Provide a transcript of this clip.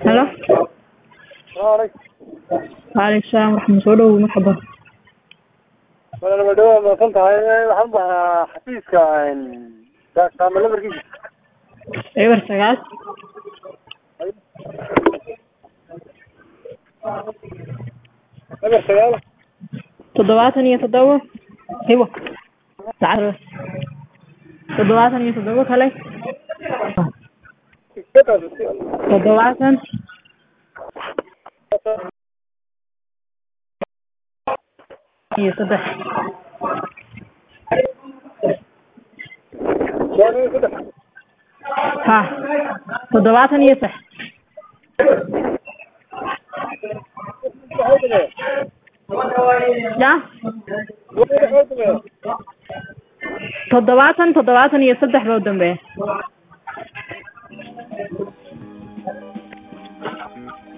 halo Waalaikum. waalaikum salaam waxaan soo dhowow marxaba Walaal ma dhawaad maasan tahay waxaan baxaa xafiiska kaama lambarkiisa. eber sagaal Eber sagaal. toddobaatan iyo toddoba hibo lacag toddobaatan iyo toddoba kale toddobaatan iyo saddex ha toddobaatan iyo sax ya toddobaatan toddobaatan iyo saddex baa u dambeeya